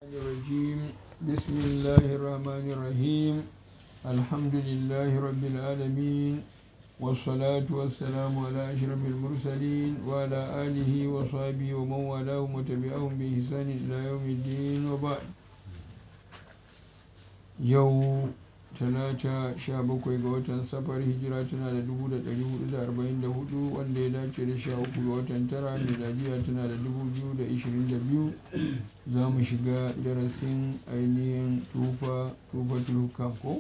الرجيم بسم الله الرحمن الرحيم الحمد لله رب العالمين والصلاة والسلام على أشرف المرسلين وعلى آله وصحبه ومن والاهم وتبعهم بإحسان إلى يوم الدين وبعد يوم talata sha bakwai ga watan safar hijira tana da dubu da ɗari hudu da arba'in da hudu wanda ya dace da sha uku ga watan tara miladiya tana da dubu biyu da ishirin da biyu za mu shiga darasin ainihin tufa tufa tulukam ko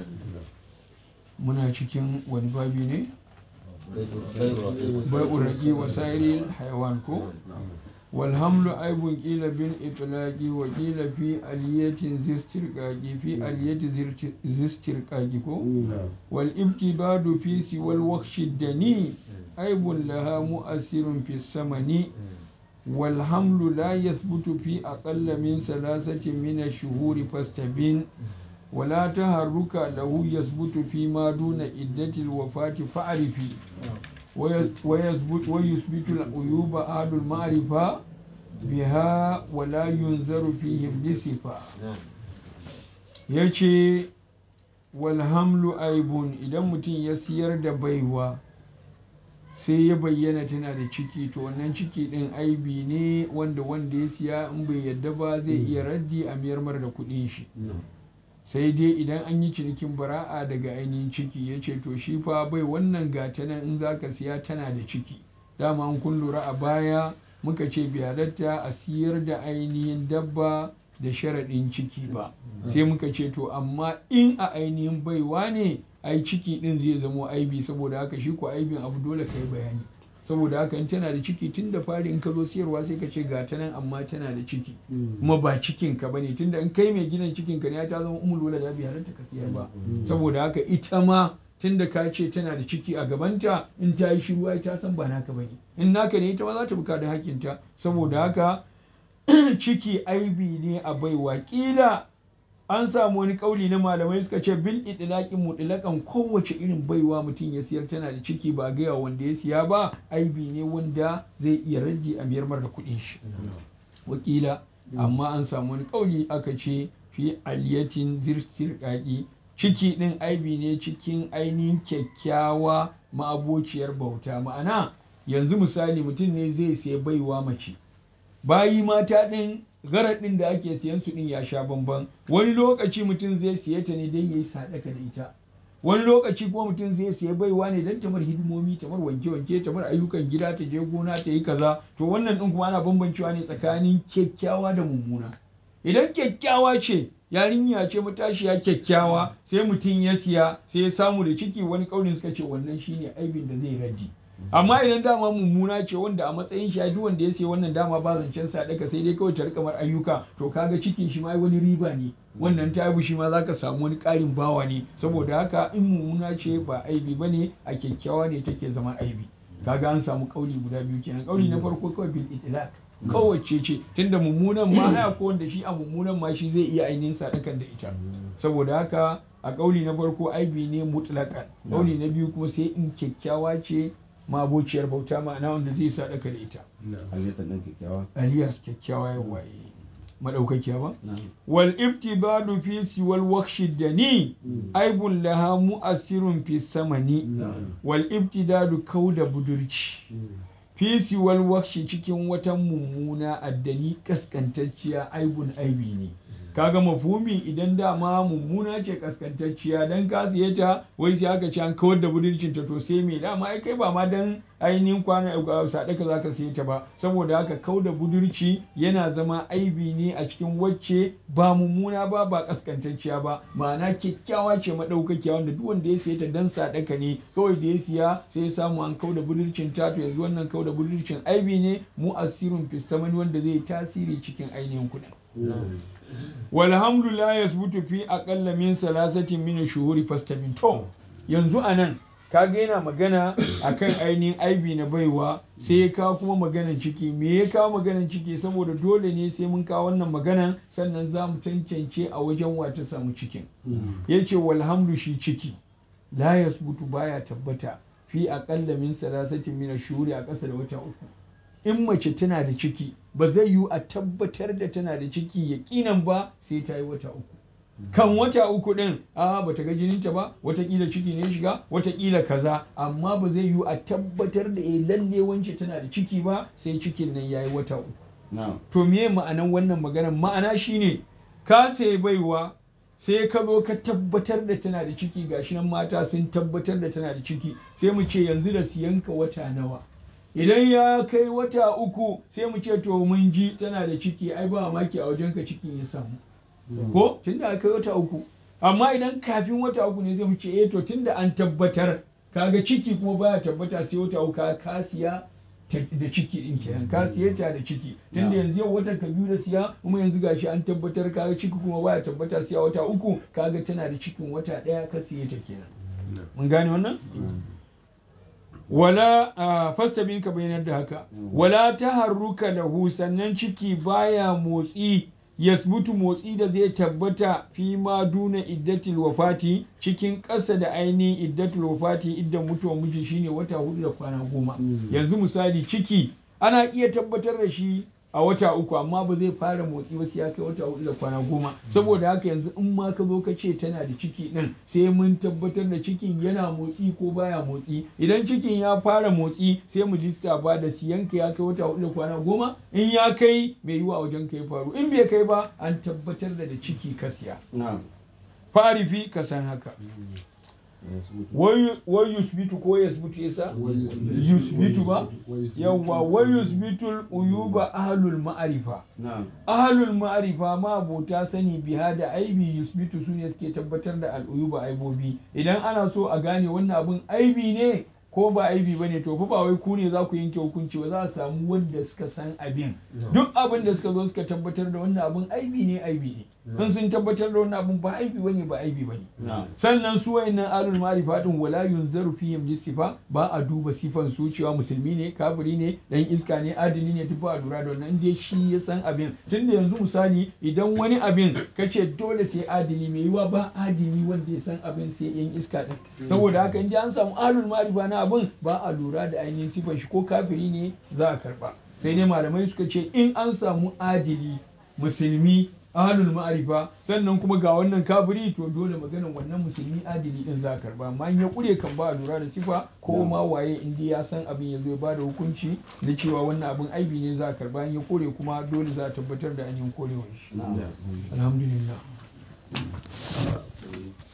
muna cikin wani babi ne bai'ur raƙi wa sa'iril hayawan ko والحمل عيب قيل بالإطلاق وقيل في ألية زسترقاق في ألية زسترقاق والابتباد في سوى الوخش الدني عيب لها مؤثر في الثمن والحمل لا يثبت في أقل من ثلاثة من الشهور فاستبين ولا تهرك له يثبت فيما دون عدة الوفاة فاعرفي ويثبت ويثبت العيوب أهل المعرفة بها ولا ينظر فيهم بصفة yace walhamlu aibun idan mutum ya siyar da baiwa sai ya bayyana tana da ciki to wannan ciki din aibi ne wanda wanda ya siya in bai yadda ba zai iya raddi a miyar mar da kudin shi sai dai idan an yi cinikin bara'a daga ainihin ciki ya ce to shi fa bai wannan gata nan in za ka siya tana da ciki dama an kun lura a baya muka ce bai halatta a siyar da ainihin dabba da sharaɗin ciki ba sai muka ce to amma in a ainihin baiwa ne ai ciki ɗin zai zamo aibi saboda haka shi ko aibin abu dole ka yi bayani saboda haka in tana da ciki tun da fari in ka zo siyarwa sai ka ce ga ta nan amma tana da ciki kuma ba cikin ka bane tunda in kai mai gidan cikin ka ne ta zama umul wala da bi halatta ka siyar ba saboda haka ita ma tunda ka ce tana da ciki a gabanta in ta yi shiru ai ta san ba naka bane in naka ne ita ma za ta buka da hakinta saboda haka ciki aibi ne a baiwa kila an samu wani kauli na malamai suka ce bil idlaqin mutlaqan kowace irin baiwa mutum ya siyar tana da ciki ba gaya wanda ya siya ba aibi ne wanda zai iya rage a miyar da kuɗin shi wakila amma an samu wani kauli aka ce fi aliyatin zirsirqaqi ciki din aibi ne cikin ainihin kyakkyawa ma'abociyar bauta ma'ana yanzu misali mutum ne zai siya baiwa mace bayi mata din garaɗin da ake siyan su ɗin ya sha bamban wani lokaci mutum zai siye ta ne dai yayi sadaka da ita wani lokaci kuma mutum zai siya baiwa ne don tamar hidimomi tamar wanke-wanke tamar ayyukan gida ta je gona ta yi kaza to wannan ɗin kuma ana bambancewa ne tsakanin kyakkyawa da mummuna idan kyakkyawa ce yarinya ce matashiya kyakkyawa sai mutum ya siya sai ya samu da ciki wani ƙaunin suka ce wannan shine aibin da zai raddi amma idan dama mummuna ce wanda a matsayin shi duk wanda ya sai wannan dama ba zancen sadaka sai dai kawai ta rika mar ayyuka to kaga cikin shi ma wani riba ne wannan tabu shi ma zaka samu wani ƙarin bawa ne saboda haka in mummuna ce ba aibi bane a kyakkyawa ne take zama aibi kaga an samu kauli guda biyu kenan kauli na farko kawai bil itlaq kowace ce tunda mummunan ma haya ko wanda shi a mummunan ma shi zai iya ainihin sadakan da ita saboda haka a kauli na farko aibi ne mutlaqan kauli na biyu kuma sai in kyakkyawa ce mabociyar bauta ma'ana wanda zai sa daka da ita aliyas kyakkyawa ya waye madaukakiya ba wal ibtibadu fi siwal wakshi dani aibun laha mu'assirun fi samani wal ibtidadu kauda budurci fi siwal wakshi cikin wata mummuna addani kaskantacciya aibun aibi ne kaga mafumi idan dama mummuna ce kaskantacciya dan ka siye ta wai sai aka ci an kawar da budurcin ta to sai me dama ai kai ba ma dan ainihin kwana sadaka zaka siye ta ba saboda haka kau da budurci yana zama aibi ne a cikin wacce ba mummuna ba ba kaskantacciya ba ma'ana kyakkyawa ce madaukakiya wanda duk wanda ya siye ta dan sadaka ne kawai da ya siya sai ya samu an kau da budurcin ta to yanzu wannan kau da budurcin aibi ne mu'assirun fi samani wanda zai tasiri cikin ainihin kuɗin walhamdu la yasbutu fi aqalla min salasatin min shuhuri fastabin to yanzu anan kaga yana magana akan ainihin aibi na baiwa sai ya kawo kuma maganan ciki me ya kawo maganan ciki saboda dole ne sai mun kawo wannan maganan sannan za mu cancance a wajen wata samu cikin ya ce walhamdu shi ciki la yasbutu baya tabbata fi aqalla min salasatin min shuhuri a ƙasa da wata uku in mace tana da ciki ba zai yiwu a tabbatar da tana da ciki yaƙinan ba sai ta yi wata uku kan wata uku ɗin a ba ta ga jininta ba watakila ciki ne shiga watakila kaza amma ba zai yiwu a tabbatar da eh lalle wance tana da ciki ba sai cikin nan yayi wata uku to me ma'anan wannan maganar ma'ana shine ka sai baiwa sai ka zo ka tabbatar da tana da ciki gashi nan mata sun tabbatar da tana da ciki sai mu ce yanzu da siyanka wata nawa idan ya kai wata uku sai mu ce to mun ji tana da ciki ai ba maki a wajenka cikin ya samu ko tunda aka kai wata uku amma idan kafin wata uku ne sai mu ce eh to tunda an tabbatar kaga ciki kuma baya tabbata sai wata uku ka siya da ciki din kenan ka siye ta da ciki tunda yanzu yau watan ka biyu da siya kuma yanzu gashi an tabbatar kaga ciki kuma baya tabbata siya wata uku kaga tana da cikin wata daya ka siye ta kenan mun gane wannan wala a fasta bin ka bayanar da haka wala taharruka lahu sannan ciki baya motsi yasbutu motsi da zai tabbata fi ma duna iddatil wafati cikin ƙasa da ainihin iddatul wafati iddan mutuwar miji shine wata hudu da kwana goma yanzu misali ciki ana iya tabbatar da shi a wata uku amma ba zai fara motsi ba sai ya kai wata hudu da kwana goma saboda haka yanzu in ma ka zo ka ce tana da ciki din sai mun tabbatar da cikin yana motsi ko baya motsi idan cikin ya fara motsi sai mu lissafa da siyanka ya kai wata hudu da kwana goma in ya kai mai yiwa wajen ka ya faru in bai kai ba an tabbatar da da ciki ka siya farifi ka san haka wai yusbitu ko yasbutu yasa yusbitu ba yawwa wai yusbitul uyuba ahlul ma'arifa ahlul ma'arifa ma abota sani biha da aibi yusbitu su ne suke tabbatar da al'uyuba aibobi idan ana so a gane wannan abun aibi ne ko ba aibi bane to fa ba wai ku ne za ku yanke hukunci ba za a samu wanda suka san abin duk abin da suka zo suka tabbatar da wannan abin aibi ne aibi ne in sun tabbatar da wannan abin ba aibi bane ba aibi bane sannan su wayannan alul ma'rifa din wala yunzaru fihim lisifa ba a duba sifan su cewa musulmi ne kafiri ne dan iska ne adili ne duk ba a lura da wannan dai shi ya san abin tunda yanzu misali idan wani abin kace dole sai adili mai yiwa ba adili wanda ya san abin sai yan iska din saboda haka in an samu alul ma'rifa na abin ba a lura da ainihin sifan shi ko kafiri ne za a karba sai dai malamai suka ce in an samu adili musulmi ahlul ma'arifa sannan kuma ga wannan kafiri to dole maganan wannan musulmi adili din za a karba amma in ya kure kan ba a lura da sifa ko ma waye in dai ya san abin ya zo ya bada hukunci na cewa wannan abin aibi ne za a karba in ya kure kuma dole za a tabbatar da an yi korewar shi alhamdulillah